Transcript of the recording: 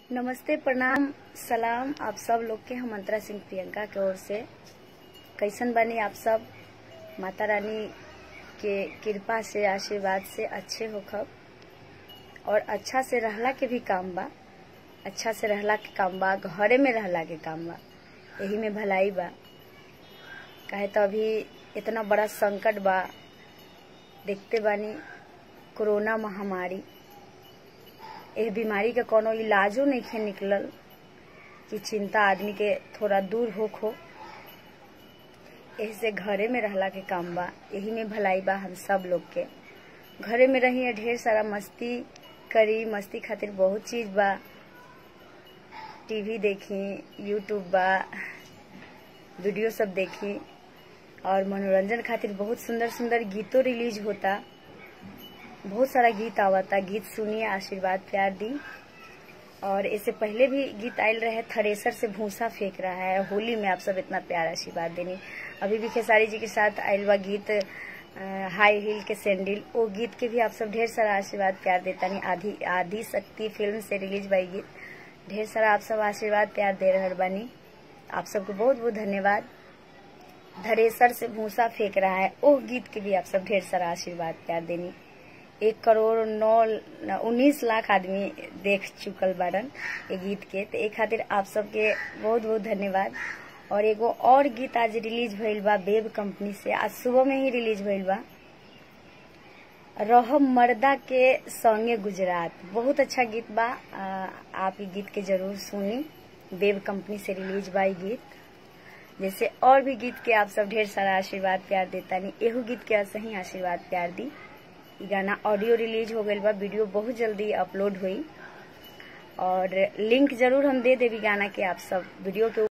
नमस्ते प्रणाम सलाम आप सब लोग के हम अंतरा सिंह प्रियंका के ओर से कैसन बनी आप सब माता रानी के कृपा से आशीर्वाद से अच्छे होखब और अच्छा से रहला के भी काम बा अच्छा से रहला के काम बा घरे में रहला के काम बा यही में भलाई बा काहे तो अभी इतना बड़ा संकट बा देखते बानी कोरोना महामारी एह बीमारी के कोनो इलाजो नइखे निकलल कि चिंता आदमी के थोड़ा दूर होख हो एही से घरे में रहला के काम बा यही में भलाई बा हम सब लोग के घरे में रही ढेर सारा मस्ती करी मस्ती खातिर बहुत चीज बा टीवी देखी यूट्यूब बा वीडियो सब देखी और मनोरंजन खातिर बहुत सुंदर सुंदर गीतों रिलीज होता बहुत सारा गीत आवता गीत सुनिए आशीर्वाद प्यार दी और इससे पहले भी गीत आयल रहे थ्रेसर से भूसा फेंक रहा है होली में आप सब इतना प्यार आशीर्वाद देनी अभी भी खेसारी जी के साथ आयल बा गीत अ, हाई हील के सैंडल वो गीत के भी आप सब ढेर सारा आशीर्वाद प्यार देता नहीं आधी आधी शक्ति फिल्म से रिलीज बाई गीत ढेर सारा आप सब आशीर्वाद प्यार दे रहे बानी आप सबको बहुत बहुत धन्यवाद धरेसर से भूसा फेंक रहा है ओह गीत के भी आप सब ढेर सारा आशीर्वाद प्यार देनी एक करोड़ नौ उन्नीस लाख आदमी देख चुकल बारन ये गीत के तो एक खातिर आप सबके बहुत बहुत धन्यवाद और एगो और गीत आज रिलीज भइल बा बेब कंपनी से आज सुबह में ही रिलीज भइल बा रह मर्दा के संगे गुजरात बहुत अच्छा गीत बा आ, आप ये गीत के जरूर सुनी बेब कंपनी से रिलीज बा ये गीत जैसे और भी गीत के आप सब ढेर सारा आशीर्वाद प्यार देता नहीं एहू गीत के सही आशीर्वाद प्यार दी ई गाना ऑडियो रिलीज हो गईल बा वीडियो बहुत जल्दी अपलोड हुई और लिंक जरूर हम दे देवी गाना के आप सब वीडियो के